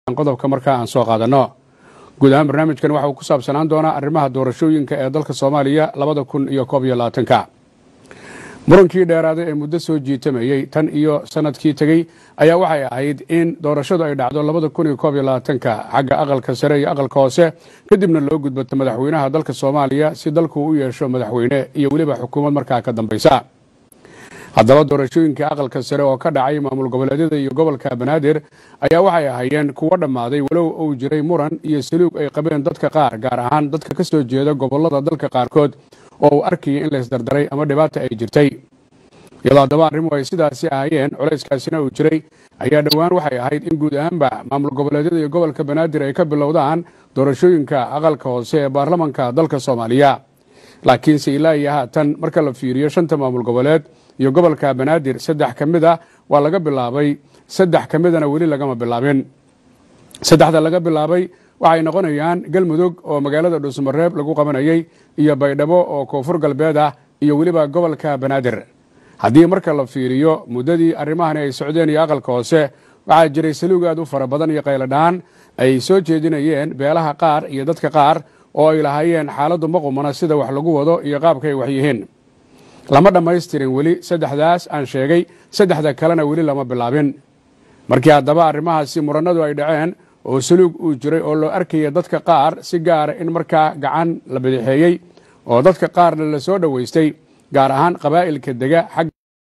qodobka markaa aan soo qaadanno guud ahaan barnaamijkan waxa uu ku saabsanaan doonaa arrimaha doorashooyinka ee dalka soomaaliya labada kun iyo koob iyo labaatanka murankii dheeraaday ee muddo soo jiitamayey tan iyo sanadkii tegey ayaa waxay ahayd in doorashadu ay dhacdo labada kun iyo koob iyo labaatanka xagga aqalka sare iyo aqalka hoose kadibna loo gudbato madaxweynaha dalka soomaaliya si dalku u yeesho madaxweyne iyo weliba xukuumad markaa ka dambaysa haddaba doorashooyinka aqalka sare oo ka dhacay maamul goboleedyada iyo gobolka banaadir ayaa waxay ahaayeen kuwo dhammaaday walow uu jiray muran iyo saluug ay qabeen dadka qaar gaar ahaan dadka ka soo jeeda gobolada dalka qaarkood oo uu arkayay in laysdardaray ama dhibaata ay jirtay iyadoo haddaba arrimu ay sidaasi ahaayeen culayskaasina uu jiray ayaa dhowaan waxay ahayd in guud ahaanba maamul goboleedyada iyo gobolka banaadir ay ka bilowdaan doorashooyinka aqalka hoose ee baarlamanka dalka soomaaliya laakiinse ilaa iyo haatan marka la fiiriyo shanta maamul goboleed iyo gobolka banaadir saddex ka mid a waa laga bilaabay saddex ka midana weli lagama bilaabin saddexda laga bilaabay waxay noqonayaan galmudug oo magaalada dhuusmareeb lagu qabanayay iyo baydhabo oo koonfur galbeed ah iyo weliba gobolka banaadir haddii marka la fiiriyo muddadii arrimahani ay socdeen iyo aqalka hoose waxaa jiray saluug aad u fara badan iyo qayladhaan ay soo jeedinayeen beelaha qaar iyo dadka qaar oo ay lahaayeen xaaladdu ma qumana sida wax lagu wado iyo qaabkay wax yihiin lama dhammaystirin weli saddexdaas aan sheegay saddexda kalena weli lama bilaabin markii haddaba arrimahaasi murannadu ay dhaceen oo saluug uu jiray oo loo arkaya dadka qaar si gaara in markaa gacan la bidixeeyey oo dadka qaarna la soo dhoweystay gaar ahaan qabaa'ilka dega xag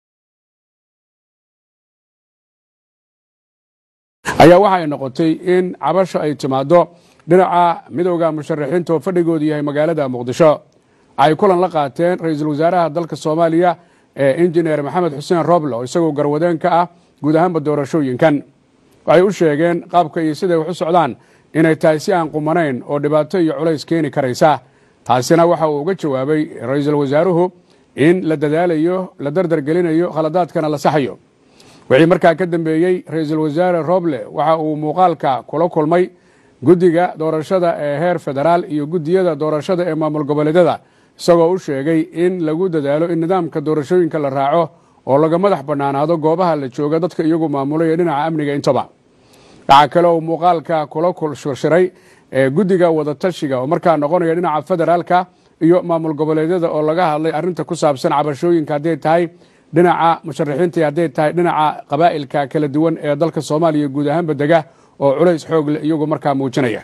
ayaa waxay noqotay in cabasho ay timaaddo dhinaca midowda musharaxiinta oo fadhigoodu yahay magaalada muqdisho ay kulan la qaateen ra-iisul wasaaraha dalka soomaaliya ee injineer maxamed xuseen roble oo isagoo garwadeen ka ah guud ahaanba doorashooyinkan waxay u sheegeen qaabka iyo siday wax u socdaan inay tahay si aan qumanayn oo dhibaato iyo culays keeni karaysa taasina waxa uu uga jawaabay ra-iisul wasaaruhu in la dadaalayo la dardargelinayo khaladaadkana la saxayo wixii markaa ka dambeeyey ra-iisul wasaare roble waxa uu muuqaalka kula kulmay guddiga doorashada ee heer federaal iyo guddiyada doorashada ee maamul goboleedyada isagoo u sheegay in lagu dadaalo in nidaamka doorashooyinka la raaco oo laga madax bannaanaado goobaha la jooga dadka iyagu maamulay ee dhinaca amniga intaba waxaa kale uu muuqaalka kula kulshirshiray ee guddiga wadatashiga oo markaa noqonaya dhinaca federaalka iyo maamul goboleedyada oo laga hadlay arrinta ku saabsan cabashooyinka hadday tahay dhinaca musharaxiinta hadday tahay dhinaca qabaa'ilka kala duwan ee dalka soomaaliya guud ahaanba dega oo culays xoog leh iyagu markaa muujinaya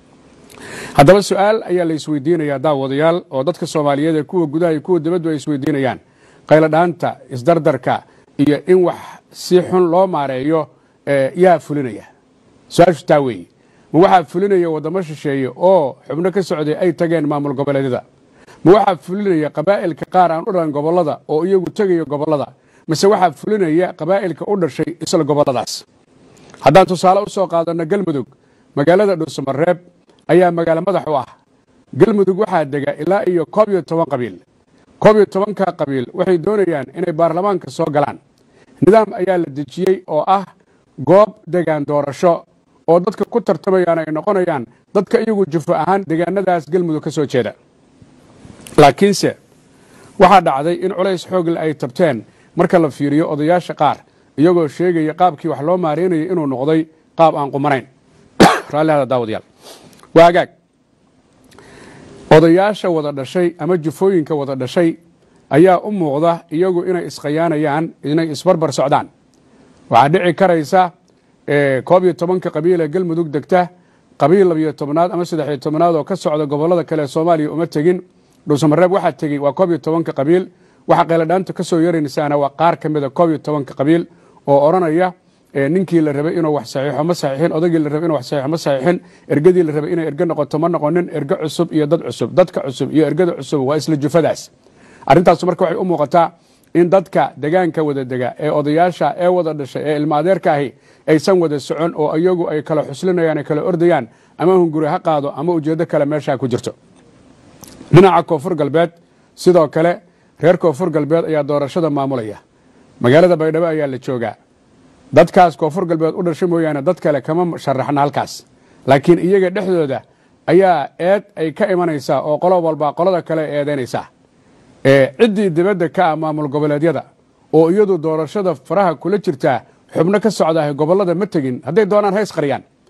haddaba su-aal ayaa la isweydiinayaa daawadayaal oo dadka soomaaliyeed ee kuwa gudaha iyo kuwa dibaddu ay isweydiinayaan qayladhaanta isdardarka iyo in wax si xun loo maareeyo yaa fulinaya su-aashu taa weeye ma waxaa fulinaya waddamo shisheeye oo xubno ka socday ay tageen maamul goboleedyada ma waxaa fulinaya qabaa'ilka qaar aan u dhalan gobollada oo iyagu tegaya gobollada mise waxaa fulinaya qabaa'ilka u dhashay isla gobolladaas haddaan tusaale u soo qaadanno galmudug magaalada dhuusamareeb ayaa magaalo madax u ah galmudug waxaa dega ilaa iyo koob iyo toban qabiil koob iyo tobanka qabiil waxay doonayaan inay baarlamaanka soo galaan nidaam ayaa la dejiyey oo ah goob degaan doorasho oo dadka ku tartamayaan ay noqonayaan dadka iyagu jufo ahaan degaanadaas galmudug ka soo jeeda laakiinse waxaa dhacday in culays xoogle ay tabteen marka la fiiriyo odayaasha qaar iyagoo sheegaya qaabkii wax loo maareynayay inuu noqday qaab aan qumanayn raallihada daawadayaal waa agaag odayaasha wada dhashay ama jufooyinka wada dhashay ayaa u muuqda iyagu inay iskhayaanayaan inay isbarbar socdaan waxaa dhici karaysa koob iyo tobanka qabiil ee galmudug degta qabiil labiyo tobnaad ama saddexiyo tobnaad oo ka socda gobollada kale ee soomaaliya uma tegin dhuusamareeb waxaa tegey waa koob iyo tobanka qabiil waxa qayladhaanta ka soo yaraynasaana waa qaar ka mida koob iyo tobanka qabiil oo odhanaya ninkii la rabay inuu wax saxiixo ma saxiixin odagii la rabay inuu wax saxiixo ma saxiixin ergadii la rabay inay erge noqoto ma noqonin erge cusub iyo dad cusub dadka cusub iyo ergada cusub waa isla jufadaas arrintaasu marka waxay u muuqataa in dadka degaanka wada dega ee odayaasha ee wada dhashay ee ilma adeerka ahi aysan wada socon oo iyagu ay kala xuslinayaan ay kala ordayaan ama hunguri ha qaado ama ujeeddo kale meeshaa ku jirto dhinaca koonfur galbeed sidoo kale reer koonfur galbeed ayaa doorashada maamulaya magaalada baydhabo ayaa la joogaa dadkaas koonfur galbeed u dhashay mooyaane dad kale kama sharaxna halkaas laakiin iyaga dhexdooda ayaa eed ay ka imanaysaa oo qolo walba qolada kale eedaynaysaa ciddii dibadda ka ah maamul goboleedyada oo iyadu doorashada faraha kula jirtaa xubno ka socdaah gobollada ma tegin hadday doonaan hays qariyaan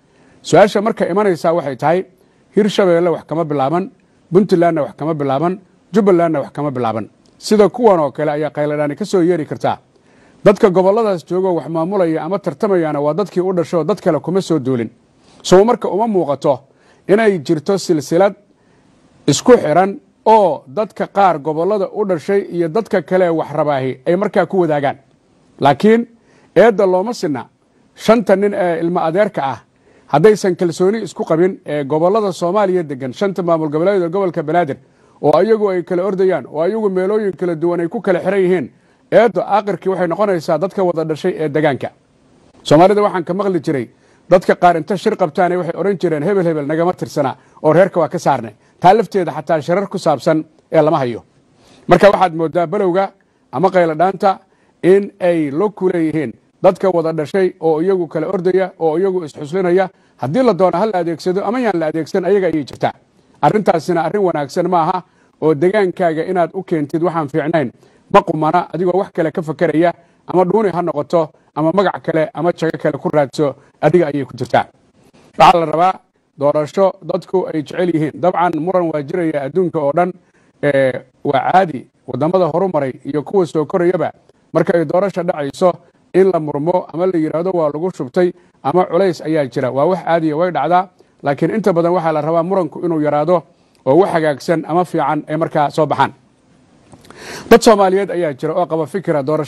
su-aasha marka imanaysaa waxay tahay hirshabeelle wax kama bilaaban puntlandna wax kama bilaaban jubbalandna wax kama bilaaban sida kuwan oo kale ayaa qayladhaani ka soo yeeri kartaa dadka gobolladaas joogoo wax maamulaya ama tartamayaana waa dadkii u dhashoo dad kale kuma soo duulin sow marka uma muuqato inay jirto silsilad isku xiran oo dadka qaar gobollada u dhashay iyo dadka kale wax rabaahi ay markaa ku wadaagaan laakiin eedda looma sinna shanta nin ee ilmo adeerka ah haddaysan kalsooni isku qabin ee gobollada soomaaliya degan shanta maamul goboleeda gobolka banaadir oo ayagu ay kala ordayaan oo ayagu meelooyin kala duwan ay ku kala xiran yihiin eeddo aakhirkii waxay noqonaysaa dadka wada dhashay ee degaanka soomaalida waxaan ka maqli jiray dadka qaar inta shir qabtaane waxay odhan jireen hebel hebel nagama tirsana oo reerka waa ka saarnay taa lafteeda xataa shirar ku saabsan ee lama hayo marka waxaad moodaa belowga ama qayladhaanta in ay lo ku leeyihiin dadka wada dhashay oo iyagu kala ordaya oo iyagu isxuslinaya haddii la doono ha la adeegsado ama yaan la adeegsan ayaga ayay jirtaa arrintaasina arrin wanaagsan ma aha oo degaankaaga inaad u keentid waxaan fiicnayn ma qumana adigoo wax kale ka fakeraya ama dhuuni ha noqoto ama magac kale ama jago kale ku raadso adiga ayay ku jirtaa waxaa la rabaa doorasho dadku ay jecel yihiin dabcan muran waa jiraya adduunka oo dhan waa caadi wadamada horumaray iyo kuwa soo korayaba marka ay doorasha dhacayso in la murmo ama la yidhaahdo waa lagu shubtay ama culays ayaa jira waa wax caadiya way dhacdaa laakiin inta badan waxaa la rabaa muranku inuu yaraado oo wax hagaagsan ama fiican ay markaa soo baxaan dad soomaaliyeed ayaa jira oo qaba fikira doorasho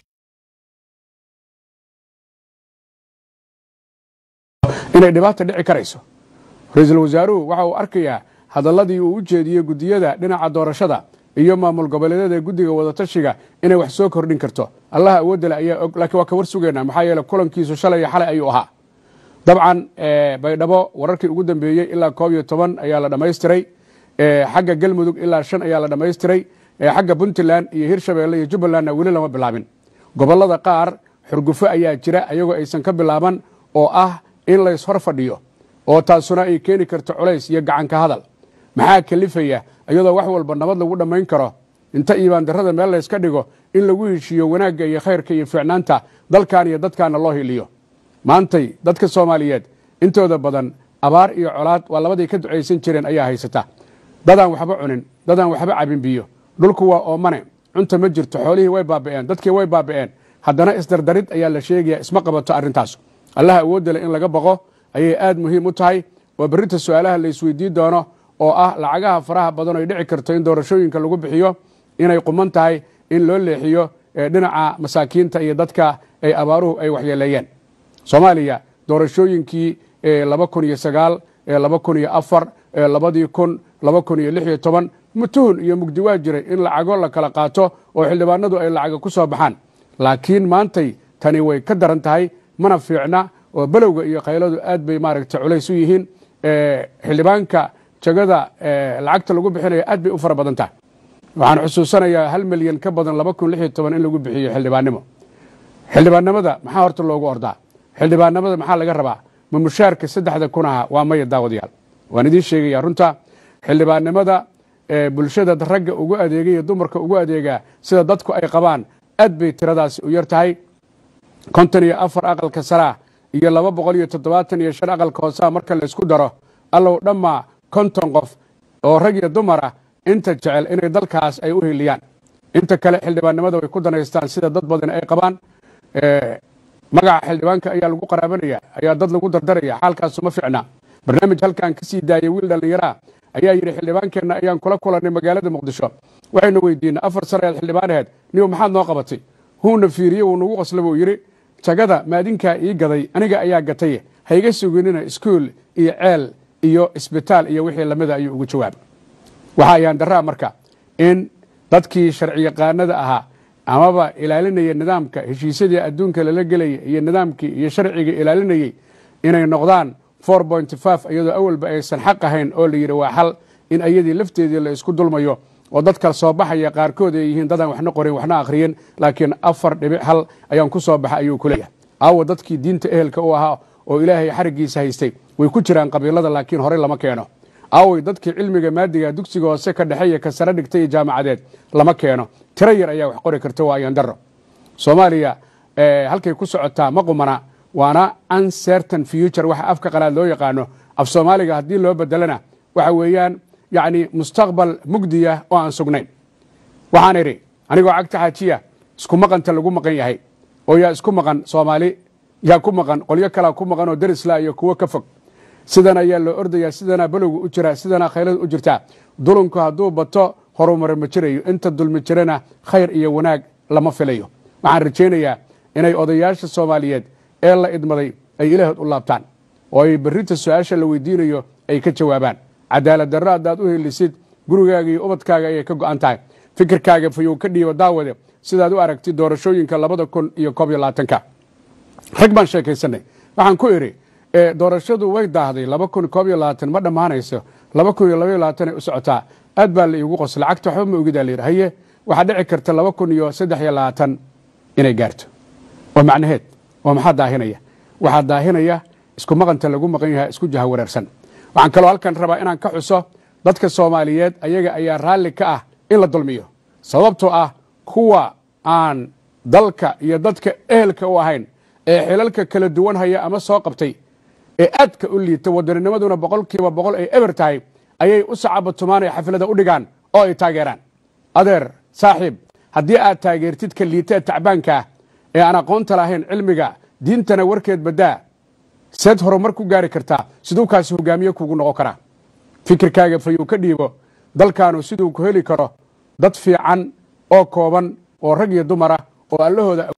inay dhibaata dhici karayso ra-iisul wasaaruhu waxa uu arkayaa hadalladii uu u jeediyey guddiyada dhinaca doorashada iyo maamul goboleedyada guddiga wadatashiga inay wax soo kordhin karto allaha awoodale ayaa og laakiin waa ka war sugaynaa maxaa yeele kulankiisu shalay iyo xalay ayuu ahaa dabcan baydhabo wararkii ugu dambeeyey ilaa koob iyo toban ayaa la dhammaystiray xagga galmudug ilaa shan ayaa la dhammaystiray xagga puntland iyo hirshabeelle iyo jubbalandna weli lama bilaabin gobollada qaar xurgufo ayaa jira ayagoo aysan ka bilaaban oo ah in lays hor fadhiyo oo taasuna ay keeni karto culays iyo gacanka hadal maxaa kalifaya iyadoo wax walba nabad lagu dhammayn karo inta iibaandarrada meel layska dhigo in lagu heshiiyo wanaagga iyo khayrka iyo fiicnaanta dalkan iyo dadkaana loo hiliyo maantay dadka soomaaliyeed intooda badan abaar iyo colaad waa labaday ka ducaysan jireen ayaa haysata dadaan waxba cunin dadaan waxba cabin biyo dhulku waa oomane cunta ma jirto xoolihii way baaba'een dadkii way baaba'een haddana isdardarid ayaa la sheegaya isma qabato arrintaas allaha awoodale in laga baqo ayay aad muhiim u tahay waa berrinta su-aalaha la isweydiin doono oo ah lacagaha faraha badan ay dhici karto in doorashooyinka lagu bixiyo inay quman tahay in loo leexiyo dhinaca masaakiinta iyo dadka ay abaaruhu ay waxyeeleeyeen soomaaliya doorashooyinkii laba kun iyo sagaal laba kun iyo afar labadii kun laba kun iyo lix iyo toban mutuhun iyo mugdi waa jiray in lacago la kala qaato oo xildhibaanadu ay lacaga ku soo baxaan laakiin maantay tani way ka daran tahay mana fiicna oo belowga iyo khayladu aad bay maaragta culays u yihiin xildhibaanka jagada lacagta lagu bixinaya aad bay u fara badan tahay waxaan xusuusanayaa hal milyan ka badan laba kun lix iyo toban in lagu bixiyo xildhibaannimo xildhibaannimada maxaa horta loogu ordaa xildhibaannimada maxaa laga rabaa ma mushaarka saddexda kun aha waa maya daawadayaal waan idiin sheegaya runta xildhibaannimada bulshada ragga ugu adeega iyo dumarka ugu adeegaa sida dadku ay qabaan aad bay tiradaasi u yar tahay konton iyo afar aqalka saraa iyo laba boqol iyo toddobaatan iyo shan aqalka hoosaa marka laysku daro allow dhammaa konton qof oo rag iyo dumar ah inta jecel inay dalkaas ay u hiliyaan inta kale xildhibaannimada way ku danaystaan sida dad badan ay qabaan magaca xildhibaanka ayaa lagu qaraabanaya ayaa dad lagu dardaraya xaalkaasu ma ficna barnaamij halkan ka sii daayay wiil dhallinyaraa ayaa yidhi xildhibaankeenna ayaan kula kulannay magaalada muqdisho waxaynu weydiinay afar sare aad xildhibaan aheed niw maxaad noo qabatay huuna fiiriye wuu nagu qosla buu yidhi jagada maadinkaa ii gaday aniga ayaa gatay hayga suginina iskuul iyo ceel iyo isbitaal iyo wixii lamida ayuu ugu jawaabay waxa ayaan daraa marka in dadkii sharci yaqaanada ahaa amaba ilaalinaya nidaamka heshiisyadii adduunka lala gelaya iyo nidaamkii iyo sharciga ilaalinayey inay noqdaan iyadoo awalba aysan xaq ahayn oo la yidhi waa xal in ayadii lafteedii la isku dulmayo oo dadka soo baxaya qaarkood ay yihiin dadaan waxna qorin waxna akhriyin laakiin afar dhibic hal ayaan ku soo baxa ayuu ku leeyahay aawa dadkii diinta ehelka u ahaa oo ilaahay xarigiisa haystay way ku jiraan qabiilada laakiin horey lama keeno aaway dadkii cilmiga maadiga dugsiga hoose ka dhexeeya ka sare dhigtay iyo jaamacadeed lama keeno tiro yar ayaa wax qori karta waa ayaan daro soomaaliya halkay ku socotaa ma qumana waana uncertain future waxa afka qalaad loo yaqaano af soomaaliga haddii loo bedelana waxa weeyaan yacni mustaqbal mugdiya oo aan sugnayn waxaan idhi anigoo cagta xaajiya isku maqanta lagu maqan yahay oo yaa isku maqan soomaali yaa ku maqan qolyo kalaa ku maqan oo darisla iyo kuwo ka fog sidan ayaa loo ordayaa sidanaa balowga u jira sidanaa khaylada u jirtaa dulunku hadduu bato horumar ma jirayo inta dulmi jirana khayr iyo wanaag lama filayo waxaan rajaynayaa inay odayaasha soomaaliyeed ee la idmaday ay ilaahood u laabtaan oo ay berrinta su-aasha la weydiinayo ay ka jawaabaan cadaalad darro haddaad u helisid gurigaaga iyo ubadkaaga ayay ka go'an tahay fikirkaaga fayow ka dhiibo daawade sidaad u aragtid doorashooyinka labada kun iyo koob iyo labaatanka rag baan sheekaysanay waxaan ku idhi doorashadu way daahday laba kun koob iyo labaatan ma dhammaanayso laba kun iyo labaiyo labaatanay u socotaa aad baa la iigu qos lacagta waxba ma ogidaa layidhi haye waxaa dhici karta laba kun iyo saddex iyo labaatan inay gaarto waa macnaheed oo maxaa daahinaya waxaa daahinaya isku maqanta lagu maqan yahay isku jaha wareersan waxaan kaloo halkan rabaa inaan ka xuso dadka soomaaliyeed ayaga ayaa raalli ka ah in la dulmiyo sababtoo ah kuwa aan dalka iyo dadka ehelka u ahayn ee xilalka kala duwan haya ama soo qabtay ee aadka u liita wadanninimaduna boqolkiiba boqol ay eber tahay ayay u sacabatumaan ay xaflada u dhigaan oo ay taageeraan adeer saaxiib haddii aad taageertid ka liita ee tacbaanka ah ee aan aqoonta lahayn cilmiga diintana warkeed baddaa seed horumar ku gaari kartaa siduu kaasi hogaamiye kugu noqon karaa fikirkaaga fayuu ka dhiibo dalkaanu siduu ku heli karo dad fiican oo kooban oo rag iyo dumara oo allahooda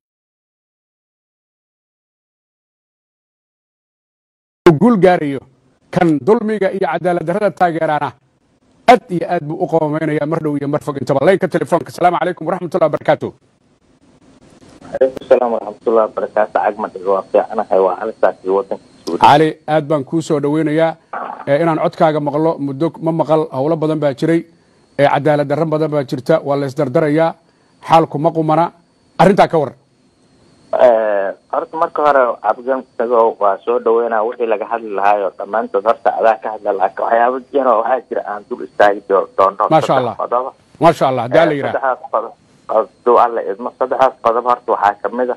guul gaarayo kan dulmiga iyo cadaalad darrada taageeraana aad iyo aad buu u qoomaynaya mar dhow iyo mar fog intaba laynka telefoonka asalaamu calaykum waraxmatullahi wabarakaatu calaykum salaam waraxmatullahi wabarakaatu cagmadhiga waa fiicanahay waa alisaasi wadanka suudi cali aad baan kuu soo dhoweynayaa inaan codkaaga maqlo muddo ma maqal howlo badan baa jiray cadaalad darro badan baa jirta waa la isdardarayaa xaalku ma qumana arrintaa ka waran horta marka hore cabdigan isago waa soo dhaweynaa wixii laga hadli lahaayoo dhammaantood horta adaa ka hadla laakiin waxyaaba jiro waxaa jira aan dul istaagi doono Maasha Allah. qodoba maasha allah hadaa la yidhaah saddexdaas qodob haduu alla idmo saddexdaas qodob horta waxaa kamid a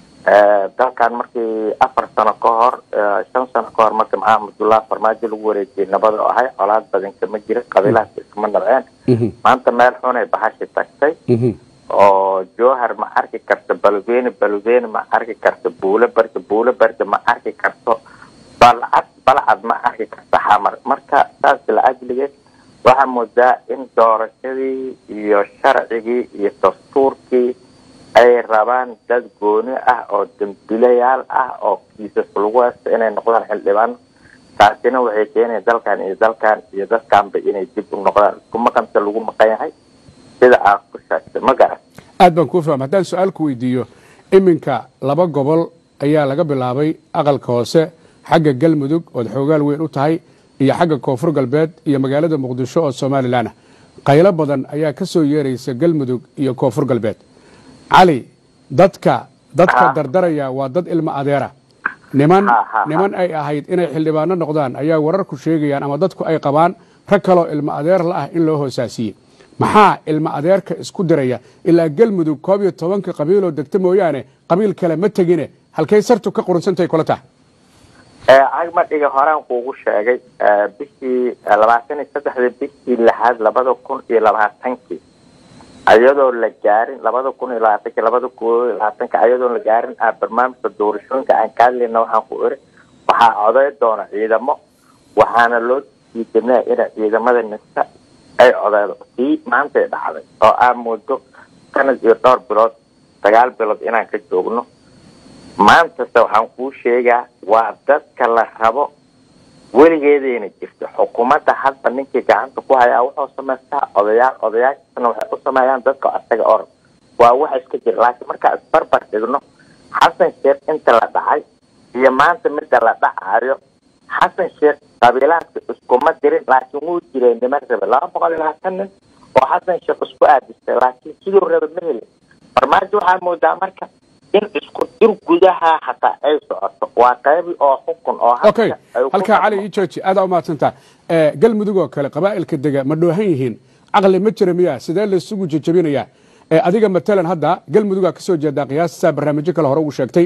dalkan markii afar sano ka hor shan sano ka hor markii maxamed abdullahi farmaajo lagu wareejiyey nabad oo ahay colaad badan kama jirin qabiilahaas iskama nabceen Mhm, maanta meel xunay bahashi tagtay mhm. oo jowhar ma arki karto balweene balweene ma arki karto buulo barda buulo barda ma arki karto balcad balcad ma arki karto xamar marka saas la ajligeed waxaa moodaa in doorashadii iyo sharcigii iyo dastuurkii ay rabaan dad gooni ah oo dambilayaal ah oo kiisas lagu haysto inay noqdaan xildhibaano taasina waxay keenaya dalkan iyo dalkan iyo dadkanba inay dib u noqdaan isku maqanta lagu maqan yahay sida aad ku sheegtay ma garan aad baan kuu fahma haddaan su-aal ku weydiiyo iminka laba gobol ayaa laga bilaabay aqalka hoose xagga galmudug ood xoogaal weyn u tahay iyo xagga koonfur galbeed iyo magaalada muqdisho oo somalilan ah qaylo badan ayaa ka soo yeeraysa galmudug iyo koonfur galbeed cali dadka dadka Ah. dardaraya waa dad ilmo adeera niman Ha, ha, ha. niman ay ahayd inay xildhibaano noqdaan ayaa wararku sheegayaan ama dadku ay qabaan rag kaloo ilmo adeer la ah in loo hoosaasiyey maxaa ilmo adeerka isku diraya ilaa galmudug koob iyo tobanka qabiiloo degta mooyaane qabiil kale ma tegine halkay sartu ka qurunsantahay kula tahay cagmadhiga horaan kuugu sheegay eh, bishii eh, labaatan iyo saddexdii bishii lixaad labada kun iyo labaatankii ayadoo la gaarin labada kun iyo labaatanki labada kun iyo labaatanka ayadoo la gaarin ah barnaamijka doorashooyinka aan ka hadlayna waxaan ku iri waxaa coday doona ciidamo waxaana loo diidanaya ina ciidamada nista ay codeydo sii maantay dhacday oo aa moodo sanad iyo dhowr bilood sagaal bilood inaan ka joogno maantase waxaan kuu sheegaa waa dadka la rabo weligeedayna jirto xukuumadda hadda ninkii gacanta ku hayaa wuxuu samaystaa odayaal odayaashana waxay u sameeyaan dadka asaga or waa wax iska jira laakiin markaa isbarbar dhigno xasan sheekh inta la dhacay iyo maanta midda la dhacayo xasan sheekh qabiilaadka iskuma dirin laakiin wuu jiray niman rabe laba boqol iyo labaatan nin oo xasan sheekh isku aadistay laakiin siduu rabe ma helin farmaajo waxaa moodaa marka in isku dir gudaha hataa ay socoto waa qaybi oo xukun oo hadda okay ay ku halkaa cali dhaqmo. ii jooji aadaa umahadsantaa galmudug oo kale qabaa'ilka dega ma dhoohan yihiin caqli ma jira miyaa sidee laysugu jejebinayaa Eh, adiga matalan hadda galmudugaa ka soo jeedaa qiyaastaa barnaamijyo kale hore ugu sheegtay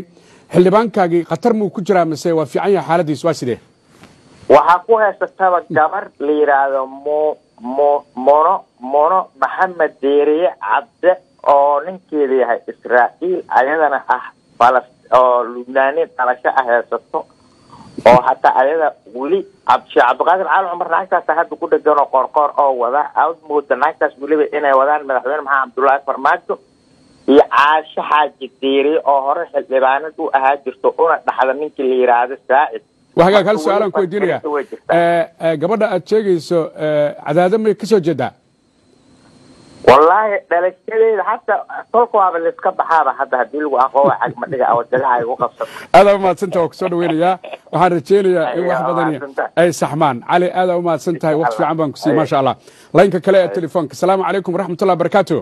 xildhibaankaagii khatar muu ku jiraa mise waa fiican yahay xaaladiis waa sidee waxaa ku haysataba gabar la yidhaahdo mo mo mono mono maxamed deeriye cabde oo ninkeeda yahay israa'iil ayadana ah falas oo lubnaanin dhalasho ah haysato oo hataa ayada weli sheekh cabdiqaadir cali cumar naagtaas hadda ku dhegan oo qoorqoor oo wada aad mooda naagtaas weliba inay wadaan madaxweyne maxamed cabdullaahi farmaajo iyo caasho xaaji deeriye oo hore xildhibaanad u ahaa jirto una dhaxda ninkii la yidhaahdo saacid waa hagaag hal su-aalaan ku weydiinaya gabadha aad sheegayso cadaado may kasoo jeedaa wallaahi dhalashadeeda hata kolka waaba laiska baxaaba hadda hadii lagu aqoowa cagmadhiga awajadaha igu qabsato aadaa umahadsantaha waa kusoo dhaweynayaa waxaan rajeynayaa in wax badan ay saxmaan cali aadaa umahadsan tahay waqti fiican baan ku siiyey maasha allah laynka kale ee telefoonka asalaamu calaykum waraxmatullah barakaatu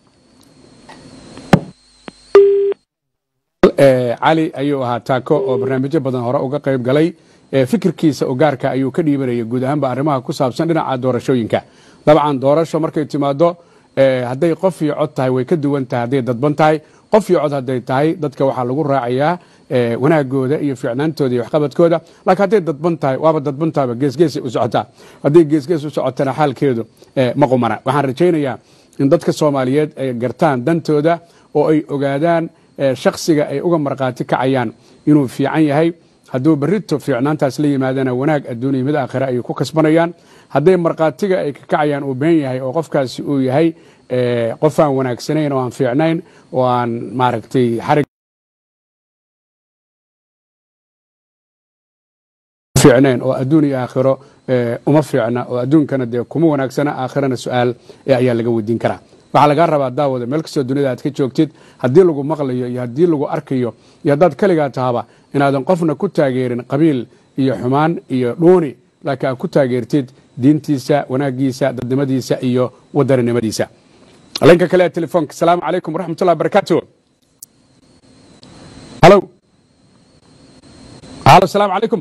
cali ayuu ahaa taako oo barnaamijyo badan hore uga qayb galay fikirkiisa oo gaarka ayuu ka dhiibanaya guud ahaanba arrimaha ku saabsan dhinaca doorashooyinka dabcan doorasho markay timaado hadday qof iyo cod tahay way ka duwan tahay hadday dadban tahay qof iyo cod hadday tahay dadka waxaa lagu raacayaa wanaagooda iyo fiicnaantooda iyo waxqabadkooda laakiin hadday dadban tahay waaba dadban tahayba geesgeesay u socotaa hadday geesgees u socotana xaalkeedu ma qumana waxaan rajaynayaa in dadka soomaaliyeed ay gartaan dantooda oo ay ogaadaan shaksiga ay uga markhaati kacayaan inuu fiican yahay hadduu berrito fiicnaantaas la yimaadana wanaag adduuniya mid aakhire ayay ku kasbanayaan hadday markhaatiga ay ka kacayaan uu been yahay oo qofkaasi uu yahay qof aan wanaagsanayn oo aan fiicnayn oo aan maaragtay xarig fiicnayn oo adduun iyo aakhiro uma fiicna oo adduunkana dee kuma wanaagsana aakhirana su-aal ayaa laga weydiin karaa waxaa lagaa rabaa daawada meel kastoo dunida aad ka joogtid haddii lagu maqlayo iyo haddii lagu arkayo iyo haddaad keligaa tahaba inaadan qofna ku taageerin qabiil iyo xumaan iyo dhuuni laakiin aad ku taageertid diintiisa wanaagiisa dadnimadiisa iyo wadaninimadiisa linka kale ee telefoonka asalaamu calaykum waraxmatullah barakaatu halo halo asalaamu calaykum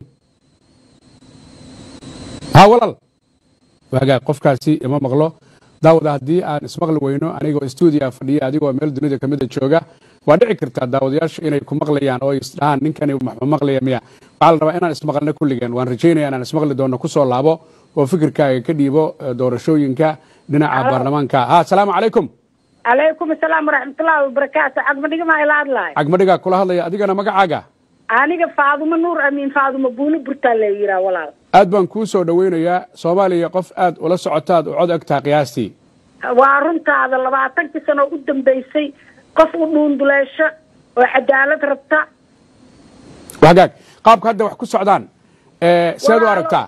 ha walaal waagaa qofkaasi ima maqlo daawada haddii aan ismaqli weyno anigoo stuudia fadhiya adigoo meel dunida kamida jooga waa dhici kartaa daawadayaashu inay ku maqlayaan oo isdhahaan ninkani ma maqlaya miya waxaa la rabaa inaan ismaqalno kulligeen waan rajaynaya inaan ismaqli doonno kusoo laabo oo fikirkaaga ka dhiibo doorashooyinka dhinaca baarlamaanka ha asalaamu calaykum calaykum asalaam waraxmatullaahi wabarakaatu cagmadhiga maa ila hadlahay cagmadhigaa kula hadlaya adigana magacaaga aniga faadumo nuur amiin faadumo buulo burtaa la yiraa walaal aad baan kuu soo dhoweynayaa soomaaliya qof aad ula socotaad u cod egtaa qiyaastii waa runtaada labaatankii sano u dambaysay qof u dhuunduleesho oo cadaalad rabta hagaag qaabka hadda wax ku socdaan seed u aragtaa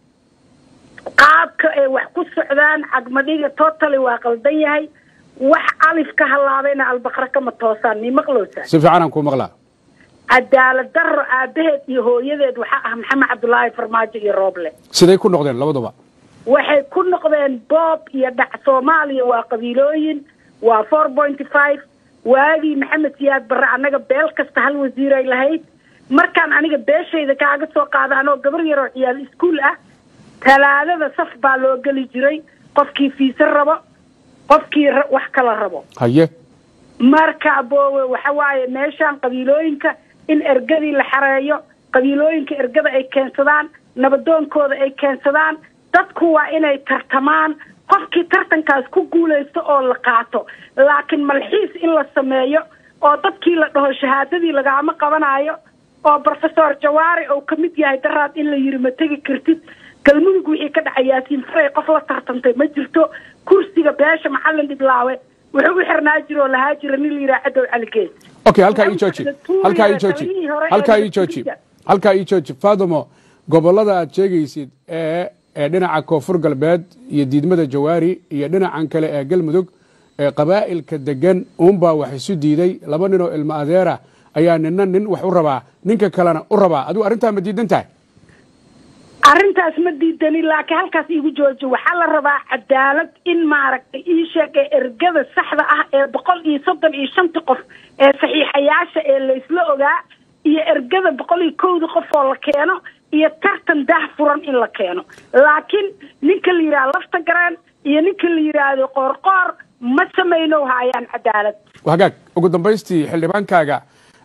qaabka ay wax ku socdaan cagmadhiga totally waa qaldan yahay wax alif ka halaabayna albaqra kama toosaan mi maqlowsaa si fiican aan kuu maqlaa cadaalad darro aabaheed iyo hooyadeed waxaa ah maxamed cabdulaahi farmaajo iyo rooble siday ku noqdeen labaduba waxay ku noqdeen boob iyo dhac soomaaliya waa qabiilooyin waa four pointy five waagii maxamed siyaad barre annaga beel kasta hal wasiiray lahayd markaan aniga beeshayda kaaga soo qaada anoo gabar yaroo ciyaal iskuol ah talaadada saf baa loo geli jiray qofkii fiise rabo qofkii wax kala rabo haye marka boowe waxa waaye meeshaan qabiilooyinka in ergadii la xareeyo qabiilooyinka ergada ay keensadaan nabadoonkooda ay keensadaan dadku waa inay tartamaan qofkii tartankaas ku guulaysto oo la qaato laakiin malxiis in la sameeyo oo dadkii la dhaho shahaadadii lagaama qabanayo oo brofesor jawaari oo ka mid yahay daraad in la yiri ma tegi kartid galmudug wixii ka dhacay yaasiin faray qof la tartantay ma jirto kursiga beesha macalin dhiblaawe wuxuu u xirnaa jiro oo lahaa jira nin la yidhaha cadow caligees okay halkaa ii jooji halkaa ii jooji halkaa ii jooji halkaa ii jooji fadumo gobollada aad sheegaysid ee ee dhinaca koonfur galbeed iyo diidmada jawaari iyo dhinacan kale ee galmudug ee qabaa'ilka degan uunbaa wax isu diiday laba nin oo ilmo adeera ayaa nina nin wax u rabaa ninka kalena u rabaa adigu arrintaa ma diidan tahay arrintaas ma diidanin laakiin halkaas iigu jooji waxaa la rabaa cadaalad in maaragtay ii sheeg ee ergada saxda ah ee boqol iyo soddon iyo shanta qof ee saxiixayaasha ee laysla ogaa iyo ergada boqol iyo kowda qof oo la keeno iyo tartan daah furan in la keeno laakiin ninka la yidhaha lafta garaan iyo ninka la yidhaahdo qoorqoor ma samayno hayaan cadaalad hagaag ugu dambaystii xildhibaankaaga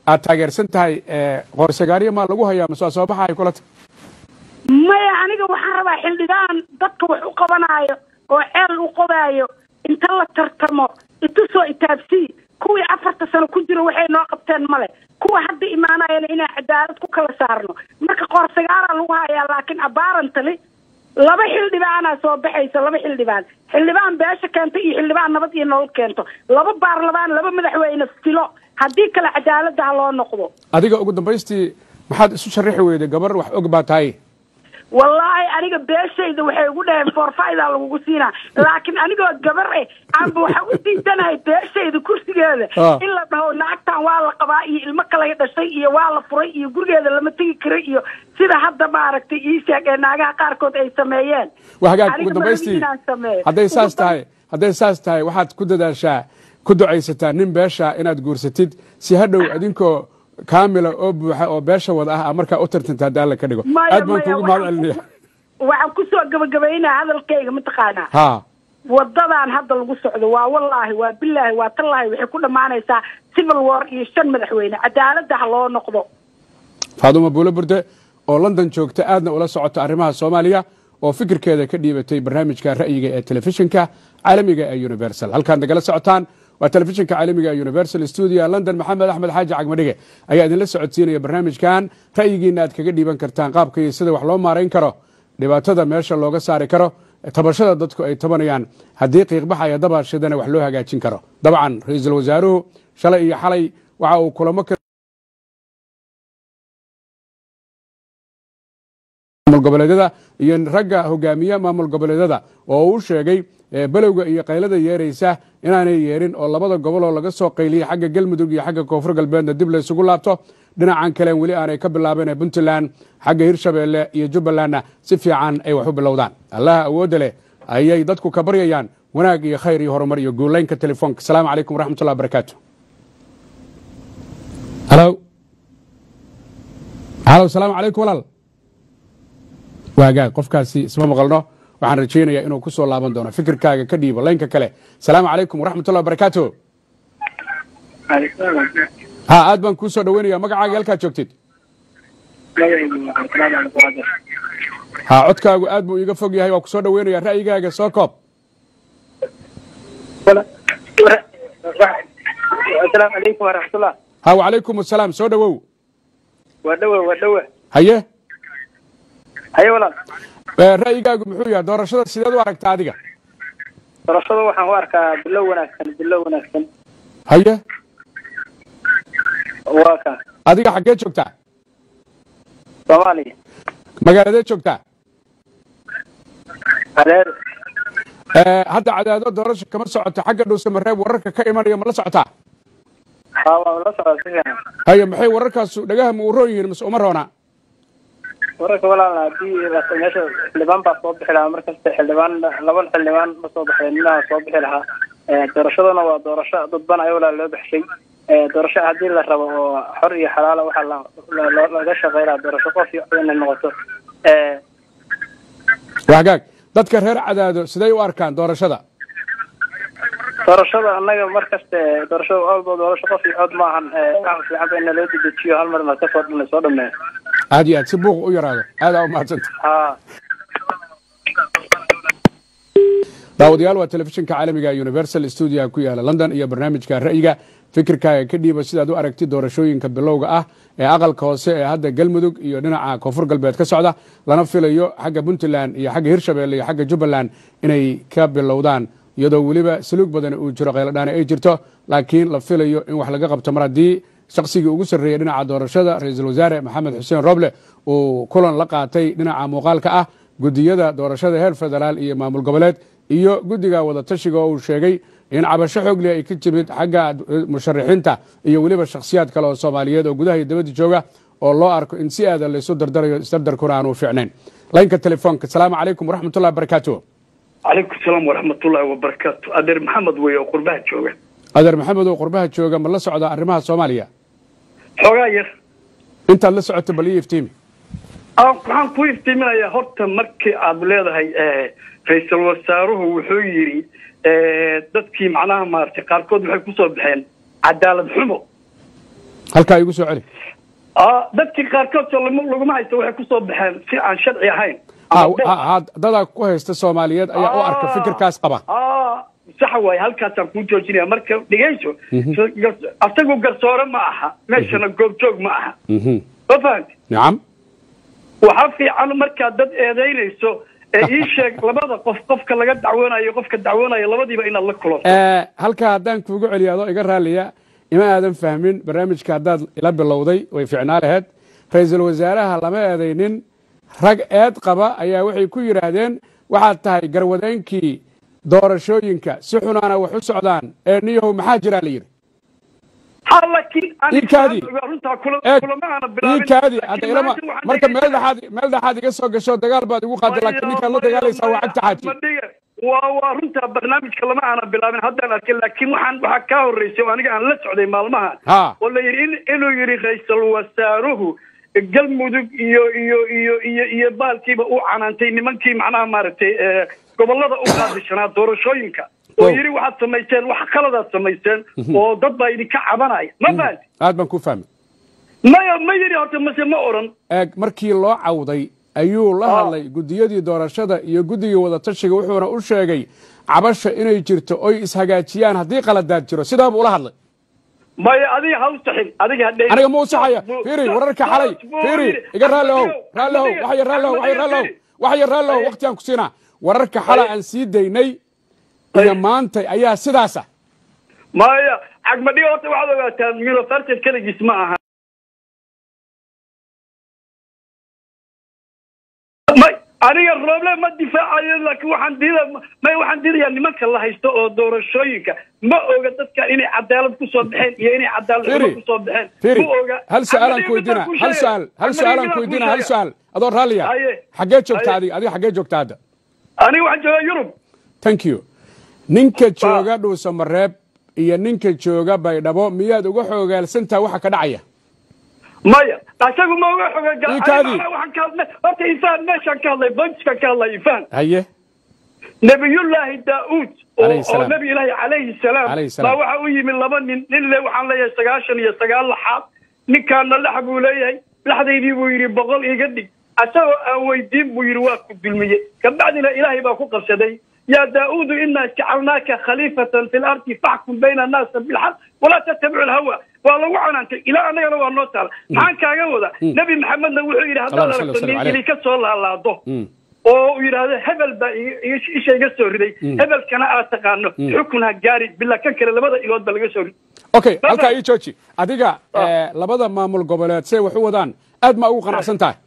aad taageersan tahay qorsagaariya maa lagu hayaa mase waa soo baxahay kula ta maya aniga waxaan rabaa xildhibaan dadka wax u qabanaayo oo ceel u qodaayo inta la tartamo itusoo itaabsii kuwii afarta sano ku jiro waxay noo qabteen male kuwa hadda imaanayana inaan cadaalad ku kala saarno marka qoorsagaaraa lagu hayaa laakiin abaarantali laba xildhibaanaa soo baxaysa laba xildhibaan xildhibaan beesha keento iyo xildhibaan nabad iyo nolol keento laba baarlamaan laba madaxweyne filo haddii kale cadaaladda ha loo noqdo adiga ugu dambaystii maxaad isu sharaxi weyday gabar wax og baa tahay wallaahi aniga beeshayda waxay ugu dhaheen forfaidaa lagugu siinaa laakiin anigoo gabar eh aanba waxa u diidanahay beeshayda kursigeeda in la dhaho naagtan waa la qabaa iyo ilmo kalay dhashay iyo waa la furay iyo gurigeeda lama tegi kara iyo sida hadda maaragtay ii sheeg ee naagaha qaarkood ay sameeyeen waa hagaag ugu dambaystii hadday saas tahay hadday saas tahay waxaad ku dadaashaa ku ducaysataa nin beesha inaad guursatid si hadhow adinkoo kaamila oo buuxa oo beesha wada ah markaa u tartanta hadda alla ka dhigo aad baan kuugu mahad celinaya waxaan kusoo gabagabaynaa hadalkayga mataqaanaa ha wadadan hadda lagu socdo waa wallaahi waa bilaahi waa tallaahi waxay ku dhammaanaysaa civil war iyo shan madaxweyne cadaaladda ha loo noqdo faadumo buulo burde oo london joogta aadna ula socota arrimaha soomaaliya oo fikirkeeda ka dhiibatay barnaamijka ra'yiga ee telefishinka caalamiga ee universal halkaad nagala socotaan waa telefishinka caalamiga ee universal studio london maxamed axmed xaaji cagmadhige ayaa idinla socodsiinaya barnaamijkan ra'yigiina aad kaga dhiiban kartaan qaabka iyo sida wax loo maarayn karo dhibaatada meesha looga saari karo tabashada dadku ay tabanayaan haddii qiiqbaxaya dabaashadana wax loo hagaajin karo dabcan ra-iisul wasaaruhu shalay iyo xalay waxa uu kulamo maamul goboleedyada iyo ragga hogaamiya maamul goboleedyada oo uu sheegay belowga iyo qaylada yeeraysa inaanay yeerin oo labada gobol oo laga soo qayliyey xagga galmudug iyo xagga koonfur galbeedna dib la isugu laabto dhinacan kalen weli aanay ka bilaabeen puntland xagga hirshabeelle iyo jubbalandna si fiican ay wax u bilowdaan allaha awoodda leh ayay dadku ka baryayaan wanaag iyo khayr iyo horumar iyo guulaynka telefoonka asalaamu calaykum waraxmatullah barakaatu halo halo asalaamu calaykum walaal waagaag qofkaasi isma maqalno waxaan rajaynayaa inuu ku soo laaban doono fikirkaaga ka dhiibo laynka kale asalaamu calaykum waraxmatullah barakaatu ha aad baan kuu soo dhaweynaya magacaaga halkaad joogtid ha codkaagu aad buu iiga fog yahay waa ku soo dhaweynaya ra'yigaaga soo koob asalaamu calaykum waraxmatullah ha wacalaykum asalaam soo dhawow waa dhowe waa dhowe haye haye walaal ra'yigaagu muxuu yahay doorashada sideed u aragtaa adiga doorashada waxaan u arkaa bilow wanaagsan bilow wanaagsan haye waa ka adiga xaggee joogtaa soomaaliya magaaladee joogtaa hareer hadda cadaado doorasha kama socoto xagga dhuusamareeb wararka ka imanaya ma la socotaa ha waa la socdaa si fiican haye maxay wararkaasu dhagaha ma u roon yihiin mase uma roona wararka walaal haddii meesha xildhibaan baa soo bixi lahaa markasta xildhibaan laba xildhibaan ma soo baxeen minaha soo bixi lahaa doorashadana waa doorasho dadban ay walaal loo baxshay doorasho haddii la rabo oo xor iyo xalaala waxaa laga shaqeynaa doorasho qof iyo cod inay noqoto wagaag dadka reer cadaado siday u arkaan doorashada doorashada annaga markaste doorashada walba doorasho qof iyo cod maahan waxa fiican ba in loo dedejiyo hal mar na kasoo dhan soo dhameeyo aad iyo aad si buuq u yaraado aadaa u mahadsanta ha daawadayaal waa telefishinka caalamiga universal stuudiga ku yaala london iyo barnaamijka ra'yiga fikirkaaga ka dhiiba sidaad u aragti doorashooyinka bilowga ah ee aqalka hoose ee hadda galmudug iyo dhinaca koonfur galbeed ka socda lana filayo xagga puntland iyo xagga hirshabelle iyo xagga jubbaland inay ka bilowdaan iyadoo weliba saluug badan uu jiro qayladhaane ay jirto laakiin la filayo in wax laga qabto mar haddii shaqsigii ugu sarreeyey dhinaca doorashada ra-iisul wasaare maxamed xuseen roble uu kulan la qaatay dhinaca muuqaalka ah gudiyada doorashada heer federaal iyo maamul goboleed iyo guddiga wadatashiga oo uu sheegay in cabasho xoogle ay ka timid xagga musharaxiinta iyo weliba shakhsiyaad kale oo soomaaliyeed oo gudaha iyo dabadda jooga oo loo arko in si aada laysu dardarayo isdardarkuna aanu fiicnayn laynka telefoonka asalaamu calaykum waraxmatullahi barakaatu calaykum salaam waraxmatullaahi wabarakaatu adeer maxamed wey oo qurbaha jooga adeer maxamed oo qurbaha jooga ma la socda arrimaha soomaaliya xoogaa yar intaad la socoto bal ii iftiimi waxaan ku iftiiminayaa horta markii aad leedahay ra-iisul wasaaruhu wuxuu yidhi dadkii macnaha maaragtay qaarkood waxay kusoo baxeen cadaalad xumo halkaa igu soo celi Ah, dadkii qaarkood soo lama- laguma haysto waxay kusoo baxeen si aan sharci ahayn Ha- Ama been. ha- ha- dadaa ku haysta soomaaliyeed ayaa u arka Ah. fikirkaas qaba Ah, sax waaye halkaasaan kuu joojinaya marka dhegeyso gar- asagu garsoore ma aha meeshana goobjoog ma aha Mhm. ma fahanti nacam waxaa fiican markaad dad eedaynayso ee ii sheeg labada qof qofka laga dacwoonayo qofka dacwoonayo labadiiba inaad la kulanto Eh, halkaa haddaan kuugu celiyo adoo iga raaliya ima aadan fahmin barnaamijka haddaad ila bilowday way ficnaa laheyd ra-iisul wasaaraha lama eedaynin rag eed qaba ayaa waxay ku yidhaahdeen waxaad tahay garwadeenkii doorashooyinka si xunaana wax u socdaan ee niyahow maxaa jiraa la yidhi ha laakiin Iikaadi. runtaa kula eeg kulama aana bilaabin iikaadi Laakiin hadda ilama maanta waxaan marka dhigi meel karaa- dhexaad meel dhexaad iga soo gasho dagaal baad igu qaaday laakiin ninkaad la dagaalaysaa waa cagta xaaji Madhiga, waa waa runtaa barnaamijka lama aana bilaabin haddaan arkay laakiin waxaan waxaa kaa horreysay oo aniga aan la socday maalmaha Ha. oo la yidhi in- inuu yidhi ra-iisul wasaaruhu galmudug iyo iyo iyo iyo iyo baalkiiba uu canaantay nimankii macnaha maaragtay eh, gobollada u qaadishanaa doorashooyinka oo Wow. yidhi waxaad samayseen wax qaladaad samayseen oo dad baa idinka cabanaya ma fahanti aad baan ku fahmay maya ma yidhi horta mase ma oran eeg markii loo cawday ayuu la Ah. hadlay gudiyadii doorashada iyo guddigii wadatashiga wuxuuna u sheegay cabasha inay jirto oy ishagaajiyaan haddii qaladaad jiro sidaa buu ula hadlay maya adiga ha u saxin adiga ha dhehin. aniga ma u saxaya Buu- fiiri wararka xalay buu fiiri yidhi. iga raallihow Adiga- raallihow adiga- waxya raallihow waxya adiga- raallihow fiiri. waxya raallihow Aye. waqtigaan ku siinaa wararka xala Aye. aan sii daynay iyo Aye. maanta ayaa sidaasa maya cagmadhiga horta waxaad ogaataa university keligiis ma aha may aniga rooble ma difaacayo laakiin waxaan diida may waxaan diidayaa nimanka la haysto oo doorashooyinka ma oga dadka inay cadaalad kusoo baxeen iyo inay cadaalad xumo Fiiri. kusoo baxeen fiiri ma oga hal su-aalaan Cagmadhiga ku weydiina midaan kuu hal sheegay. su-aal hal Cagmadhiga su-aalaan midaan ku kuu weydiina hal sheegay. su-aal adoo raalliya Aye. xaggee joogta Aye. adiga adiga xaggee joogta hadda aniga waxaan joogaa yurub thank you ninka jooga dhuusamareeb iyo ninka jooga baydhabo miyaad uga xoogaalsantaha waxa ka dhacaya maya isagu ma uga xoga Ii kaadi. waxaan ka hadlay horta ifaan meeshaan ka hadlay bonjkaan ka hadlay ifaan haye nabiyullaahi daauud oo Alayhi oo salaam. nabi ilaahi calayhi salaam Alayhi salaam. baa waxa u yimi laba nin nin le waxaan leeyahay sagaashan iyo sagaal laxaad ninkaana lax buu leeyahay laxdaydii buu yidhi boqol iga dhig asagoo aan weydiin buu yidhi waa ku dulmiyey kabacdina ilaahay baa ku qabsaday yaa daauudu inaa jacalnaaka khaliifatan fi lardi faxkum bayna annaasa bilxaq walaa tattabicu alhawa waa lagu canaantay ilaa annagana waa noo taala maxaan kaaga wada nebi maxamedna wuxuu yidhi haddaad Allahumma salli aragto wa sallim nin alayh. idinka soo laalaado Mm. oo uu yidhaahdo hebel baa iga- iga- isha iga soo riday hebelkana aad taqaano xukun ha gaari bilaa kan kale labada ilood ba laga soo riday okay Bye-bye. halkaa ii jooji adiga eh, labada maamul goboleed say wax u wadaan aad ma ugu qanacsan tahay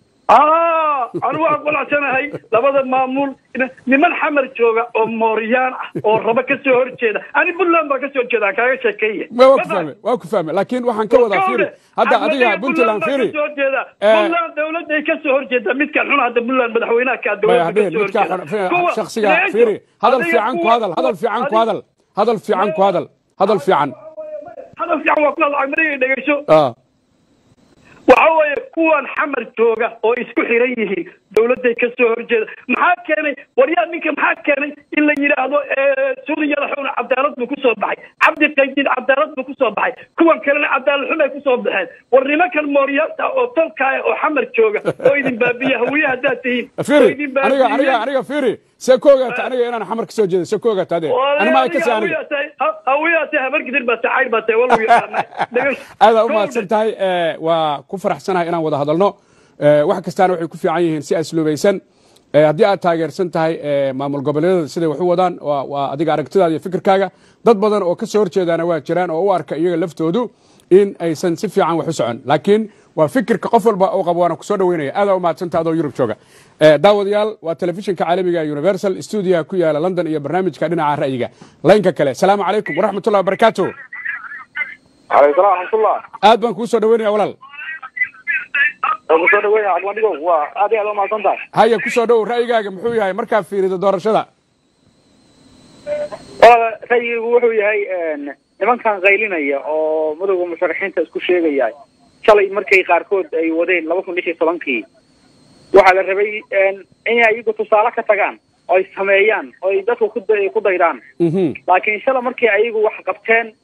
ah anu waan qulacsanahay labada maamul niman xamar jooga oo mooryaan ah oo raba ka soo horjeeda ani puntland baa ka soo horjeeda aan kaaga sheekeeye Ma- waa ku fahme waa ku fahme laakiin waxaan ka wadaa fiiri hadda adiga puntland fiiri Eh, puntland dawladday ka soo horjeeda midkan xun hadda puntland madaxweynaha kaa maya dawladda ka hadhihin soo midkaa horjeeda xun- fi- shaksiga fiiri hadal fiican ku hadal hadal fiican ku hadal hadal fiican ku hadal hadal fiican hadal fiican waa ku hadal cagmariga dhegeyso Ah, waxa weeye kuwan xamar jooga oo isku xiran yihiin dawladday ka soo horjeeda maxaa keenay waryaa ninka maxaa keenay in la yidhaahdo suuriya xun cadaalad buu kusoo baxay cabdi qaydid cadaalad buu kusoo baxay kuwan kalena cadaalad xun ay kusoo baxeen war nimankan mooryaanta oo tolkaaya oo xamar jooga oo idin baabiya hawiye haddaad tihiin oo fiiri idin aniga aniga baabiya aniga fiiri see ku ogaata aniga inaan xamar kasoo jeedo see ku ogaata ade anima ay kasi aniga hawiyaatay habar gidir baa tahay cayr baa tahay walu yaqaanay aada u mahadsan tahay eh, waa ku faraxsanahay inaan wada hadalno Eh, wax kastaana waxay ku fiican yihiin si asluubaysan Eh, haddii aad taageersan tahay eh, maamul goboleedyada siday wax u wadaan waa waa adiga aragtidaada iyo fikirkaaga dad badan oo ka soo horjeedaana waa jiraan oo u arka iyaga laftoodu in aysan si fiican wax u socon laakiin waa fikirka qof walba uu qabo waana kusoo dhaweynaya aada u mahadsantaha adoo yurub jooga Eh, daawadayaal waa telefishinka caalamiga ee universal stuudiyaha ku yaala london iyo barnaamijka dhinaca ra'yiga laynka kale salaamu calaykum waraxmatullahi wabarakaatu calaykum salaam raxmatullah aad baan kuu soo dhaweynaya walaal waan kusoo dhaweynaya cagmadhigow waa aad iyo aad u mahadsan tahay haya ku soo dhow ra'yigaaga muxuu yahay markaa fiirido doorashada walaala ra'yigu wuxuu yahay nimankan qaylinaya oo madowga musharaxiinta isku sheegaya shalay markay qaarkood ay wadeen laba kun lix iyo tobankii waxaa la rabay inay iyagu tusaale ka tagaan oo ay sameeyaan oo ay dadku ku da- ku daydaan Mhm. laakiin shala markii ayagu wax qabteen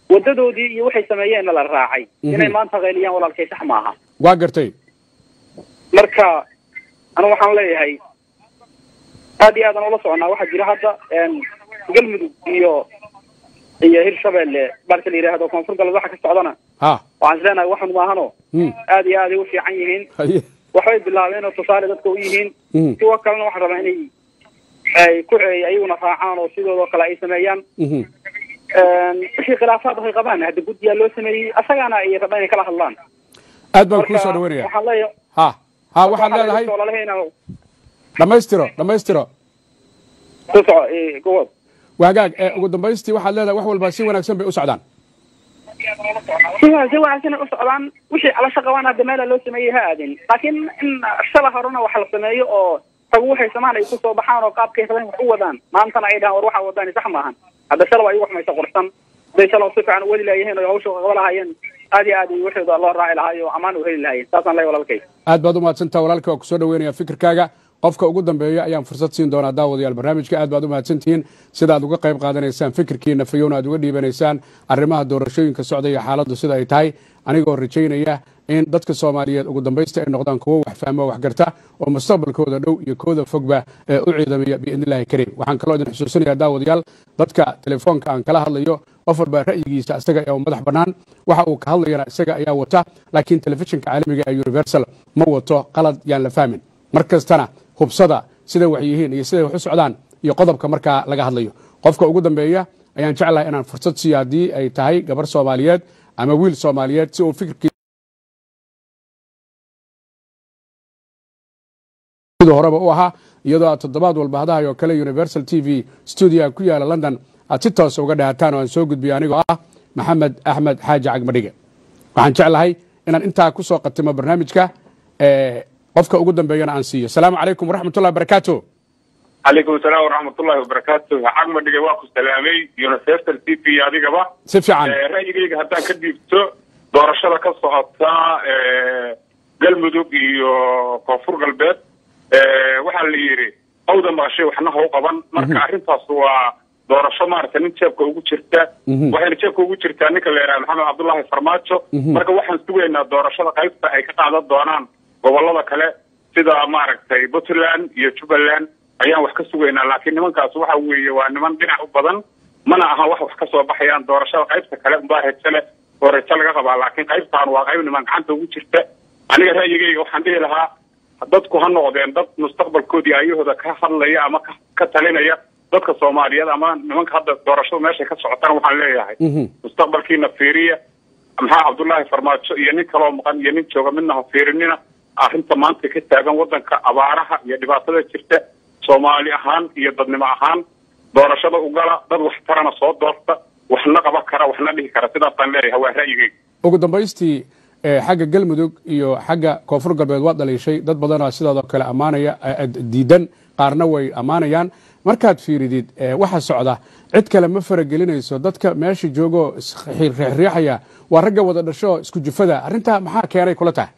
wadadoodii iyo waxay sameeyeenna la raacay Mhm. inay maanta qayliyaan walaalkay sax maaha waa gartay marka anigu waxaan leeyahay aad iyo aadan ula soconaa waxaa jira hadda een, galmudug iyo iyo hirshabelle marka la yidhaahdo koonfur galbeed waxa ka socdana ha waxaan isleenahay waxan maahano Mm. aad iyo aad ay u fiican yihiin haye waxbay bilaabeen oo tusaale dadka u yihiin Mhm. kuwa kalena waxaan rabaa inay ay ku ay ayaguna raacaan oo sidoodoo kale ay sameeyaan Mhm. Een, wixii khilaafaad ay qabaan hadda guddiyaa loo sameeyey asagana ay rabaan inay kala hadlaan aad baan kuu soo dhaweynaya waxaan leeyahay ha ha waxaad leedahay laleheena dhammaystiro dhammaystiro ku soco ee, gobol waagaag ee ugu dambaystii waxaad leedahay wax walba si wanaagsan bay u socdaan si wa- si wanaagsan ay u socdaan wixii calasho qabaan hadda meela loo sameeyey ha aadin laakiin in shala horena wax la sameeyo oo tagu waxay samaan ay kusoo baxaan oo qaabkay rabeen wax u wadaan maantana ay dhahaan war waxaa wadaan sax maahan hadda shalaba ay wax maysa qurxsan haday shalaba si fiican u wadi laayeen oo hawsha qaba lahaayeen aad iyo aad ay waxooda loo raaci lahaay oo ammaan u heli lahaayeen saasaan leeyahay walaalkay aad baad u mahadsantaha walaalka waa ku soo dhaweynaya fikirkaaga qofka ugu dambeeya ayaan fursad siin doonaa daawadayaal barnaamijka aad baad u mahadsantihiin sida aad uga qayb qaadanaysaan fikirkiina fayowna aad uga dhiibanaysaan arrimaha doorashooyinka socda iyo xaaladdu sida ay tahay anigoo rajaynaya in dadka soomaaliyeed ugu dambaysta ay noqdaan kuwo wax fahmo wax garta oo mustaqbalkooda dhow iyo kooda fogba ee u ciidamaya biidnillahi kariim waxaan kaloo idin xusuusinayaa daawadayaal dadka telefoonka aan kala hadlayo qof walba ra'yigiisa isaga ee madax bannaan waxa uu ka hadlayana isaga ayaa wata laakiin telefishinka caalamiga ee universal ma wato qalad yaan la fahmin mar kastana hubsada sida wax yihiin iyo siday wax u socdaan iyo qodobka markaa laga hadlayo qofka ugu dambeeya ayaan jeclahay inaan fursad siiyo haddii ay tahay gabar soomaaliyeed ama wiil soomaaliyeed si uu fikirkii sidii horeba u ahaa iyadoo aad toddobaad walba hadahay oo kale universal t v stuudiga ku yaala london aad si toosa uga dhahataan oo aan soo gudbiyo anigoo ah maxamed axmed xaaji cagmadhige waxaan jeclahay inaan intaa ku soo qatimo barnaamijka ee, qofka ugu dambeeyana aan siiyo asalaamu calaykum waraxmatullahi barakaatu calaykum asalaam waraxmatullahi wabarakaatu cagma dhigay waa ku salaamay universal t v adigaba si fiican Eh, ra'yigayga haddaan ka dhiibto doorashada ka socota eh, galmudug iyo koonfur galbeed eh, waxaa la yidhi hawda maqashay waxna ha u qaban marka arrintaas waa doorasho maaragta nin jeebka ugu jirta Mhm. waxayna jeebka ugu jirtaa ninka la yidhaha maxamed cabdullaahi farmaajo Mhm. marka waxaan sugaynaa doorashada qaybta ay ka qaadan doonaan gobolada kale sida maaragtay puntland iyo jubbaland ayaan wax ka sugaynaa laakiin nimankaas waxa weeye waa niman dhinac u badan mana aha wax wax ka soo baxayaan doorashada qaybta kale unbaa rajo leh oo rajo laga qabaa laakiin qaybtaan waa qayb niman gacanta ugu jirta aniga ra'yigayga waxaan dhihi lahaa dadku ha noqdeen dad mustaqbalkoodii ayahooda ka hadlaya ama ka- ka talinaya dadka soomaaliyeed ama nimanka hadda doorashadu meeshay ka socotana waxaan leeyahay Mhm. mustaqbalkiina fiiriya maxaa cabdullaahi farmaajo iyo nin kaloo maqan iyo nin jooga midna ha fiirinina arrinta maanta ka taagan wadanka abaaraha iyo dhibaatada jirta soomaali ahaan iyo dadnimo ahaan doorashada ugala dad wax tarana soo doorta waxna qaban kara waxna dhihi kara sidaasaan leeyahay waa ra'yigayga ugu dambaystii ee, xagga galmudug iyo xagga koonfur galbeed waa dhaliishay dad badanoo sidaadoo kale ammaanaya eh, eh, diidan qaarna way ammaanayaan markaad fiiridid ee, waxa socda cid kale ma faragelinayso dadka meesha joogoo isriixriixaya waa ragga wada dhasho isku jufada arrintaa maxaa keenay kula tahay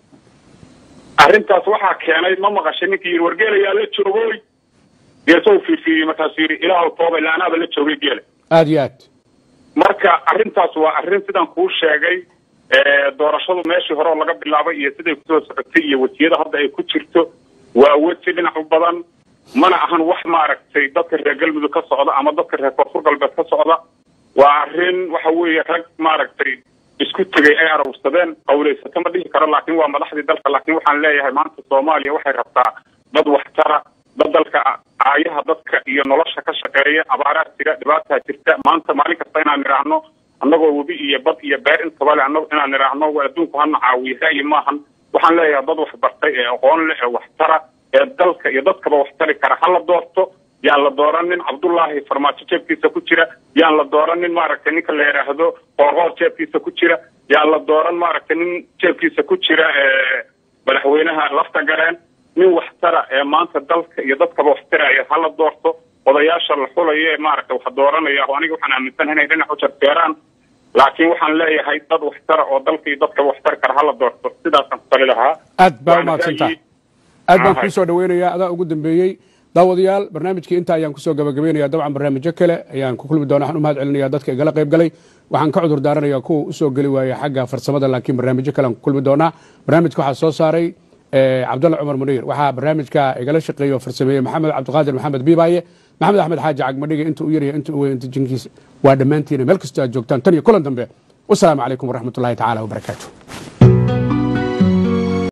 arrintaas waxaa keenay ma maqashay ninkii yidhi wargeelayaa la joogooy geesou fiirfiiriyey markaasuu yidhi ilaahu toobay laanaaba la joogay geela aad iyo aad marka arrintaas waa arrin sidaan kuu sheegay ee, doorashadu meeshii hore oo laga bilaabay iyo siday kusoo socotay iyo wasiyada hadda ay ku jirto waa weji dhinac u badan mana ahan wax maaragtay dadka reer galmudug ka socda ama dadka reer koonfur galbeed ka socda waa arrin waxa weeye rag maaragtay isku tegay ay arawsadeen qawlaysato ma dhihi karo laakiin waa madaxdii dalka laakiin waxaan leeyahay maanta soomaaliya waxay rabtaa dad waxtara dad dalka aayaha dadka iyo nolosha ka shaqeeya abaaraa jira dhibaataa jirta maanta maalin kasta inaan nidhaahno annagoo webi iyo bad iyo beer intaba le annago inaan nidhaahno waa adduunku hana caawiye ra'yi maahan waxaan leeyahay dad wax bartay ee aqoon leh ee waxtara ee dalka iyo dadkaba wax tari kara ha la doorto yaan la dooranin cabdullaahi farmaajo jeebkiisa ku jira yaan la dooranin maaragtay ninka la yidhaahdo qoorqoor jeebkiisa ku jira yaan la dooran maaragtay nin jeebkiisa ku jira ee madaxweynaha lafta gareen nin waxtara ee maanta dalka iyo dadkaba wax taraya ha la doorto odayaasha la xulayo ee maaragtay wax dooranaya oo aniga waxaan aaminsanahay inay dhinac u jarjeeraan laakiin waxaan leeyahay dad waxtara oo dalka iyo dadkaba wax tari kara ha la doorto sidaasaan ku tali lahaa aad baa Waana umahadsantaha ra'yi- aad baan Aha. kuu soo dhaweynayaa adaa ugu dambeeyey daawadayaal barnaamijkii intaa ayaan kusoo gabagabeynaya dabcan barnaamijyo kale ayaan ku kulmi doona waxaan u mahad celinaya dadka igala qayb galay waxaan ka cudur daaranaya kuwa usoo geli waaya xagga farsamada laakiin barnaamijyo kale aan ku kulmi doonaa barnaamijka waxaa soo saaray cabdalla cumar muniir waxaa barnaamijka igala shaqeeyo farsameeye maxamed cabdiqaadir maxamed biibaaye maxamed axmed xaaji cagmadhiga inta u yaryahay inta u weyn inta jinkiisa waa dhammaantiina meel kastoo aad joogtaan tan iyo kulan dambe wasalaamu calaykum waraxmatullahi tacaala wabarakaatu